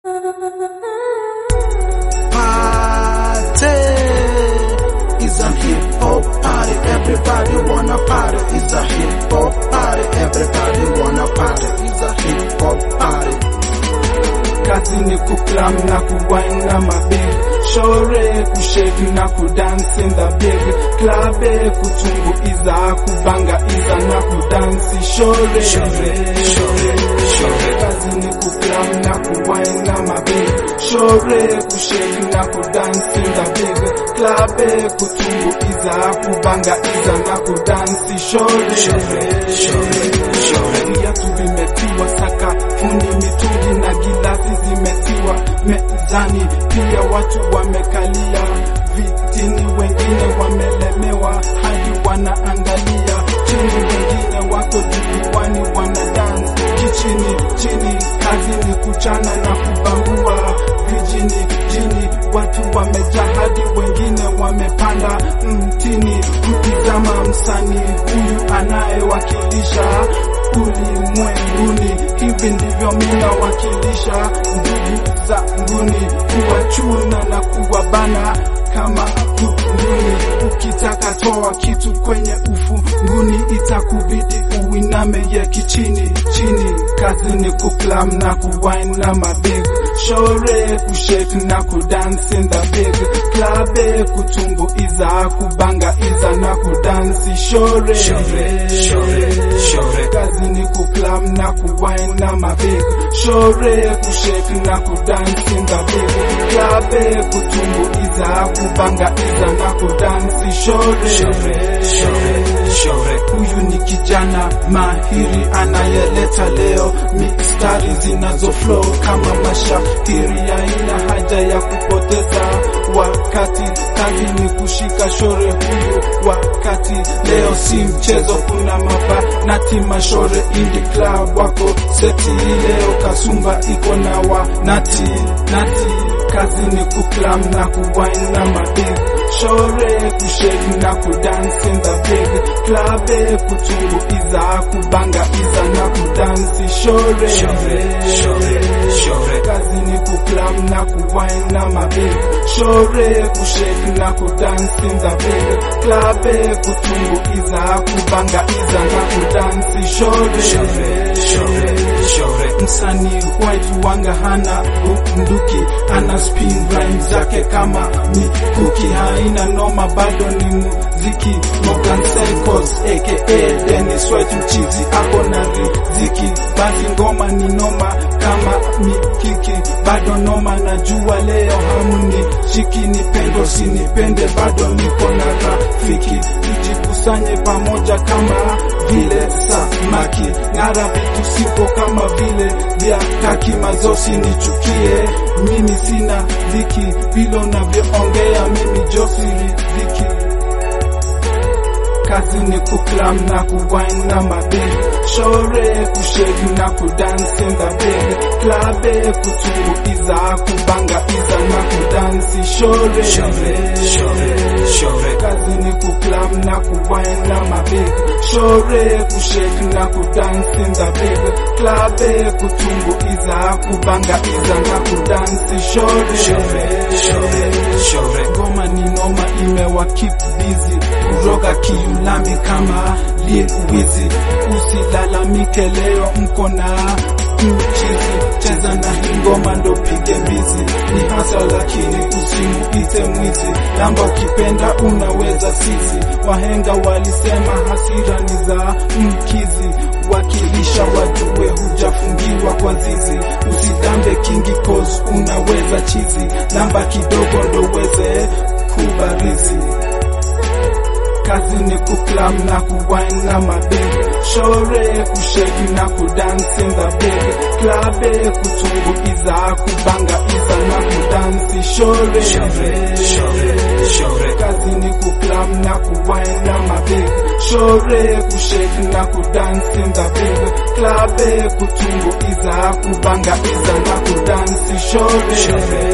Party is a hip hop party. Everybody wanna party. It's a hip hop party. Everybody wanna party. It's a hip hop party. kazi ni kuklam na kuwine na mabig shore kushake na kudance in the big klabe kutumbuiza kubanga iza na kudansi shore Shore, shore. kazi ni kuklam na kuwine na mabig shore kushake na kudance in the big klabe kutumbuiza kubanga iza na kudansi shore Shore, shore, shore. viatu vimetiwa sakafuni, mitungi na gilasi zimetiwa mezani, pia watu wamekalia vitini, wengine wamelemewa hadi wanaangalia chini, wengine wako jukwani wana dance kichini chini. Kazi ni kuchana na kubangua vijini jini, watu wamejaa hadi wengine wamepanda mtini kutizama msanii huyu anayewakilisha ulimwenguni. Hivi ndivyo mina wakilisha ndugu zanguni, kuwachuna na kuwabana kama kunduni. Ukitaka toa kitu kwenye ufunguni, itakubidi uiname ye kichini chini. Kazi ni kuklam na kuwine na mabig shore kushake na kudance in the big klabe kutumbuiza kubanga iza na kudansi shore Shore, shore, shore. kazi ni kuklam na kuwine na mabig shore kushake na kudance in the big klabe kutumbuiza kubanga iza na kudansi shore Shore, shore, shore. Huyu ni kijana mahiri anayeleta leo mistari zinazo flow kama mashahiri, haina haja ya kupoteza wakati. Kazi ni kushika shore huyu wakati, leo si mchezo, kuna mabanati mashore indi club wako seti leo, kasumba iko na wanati nati kazi ni kuklam na kuwine na mabig shore kushake na kudance in the big klabe kutumbuiza kubanga iza na kudansi shore Shore, shore, shore. kazi ni kuklam na kuwine na mabig shore kushake na kudance in the big klabe kutumbuiza kubanga iza na kudansi shore Shore, shore, shore. msanii white wanga hana bunduki, ana spin rhyme zake kama mikuki, haina noma, bado ni muziki. Morgan Selkos aka Dennis White mchizi ako na riziki, basi ngoma ni noma kama mikiki, bado noma. Najua leo hamuni shiki, nipendo sinipende, bado niko na rafiki, tujikusanye pamoja kama vile samaki, ng'ara vitu sipo kama vile vya kaki mazosi, nichukie mimi sina dhiki, vile unavyoongea mimi josi riziki kazi ni kuklam na kuwine na mabig shore kushake na kudance in the big klabe kutumbuiza kubanga iza na kudansi shore Shore, shore, shore. kazi ni kuklam na kuwine na mabig shore kushake na kudance in the big klabe kutumbuiza kubanga iza na kudansi shore Shore, shore, shore. ngoma ni noma imewa keep busy kuroga kiulami kama Lil Wizi usilalamike leo mko na mchizi cheza na hii ngoma ndo pige mbizi ni hasa lakini usimuite mwizi lamba ukipenda unaweza sisi wahenga walisema hasira ni za mkizi wakilisha wajue hujafungiwa kwa zizi usidambe kingi cause unaweza chizi lamba kidogo ndo uweze kubarizi kazi ni kuklam na kuwine na mabig shore kushake na kudance in the big klabe kutumbuiza kubanga iza na kudansi shore Shore, shore, shore. kazi ni kuklam na kuwine na mabig shore kushake na kudance in the big klabe kutumbuiza kubanga iza na kudansi shore Shore,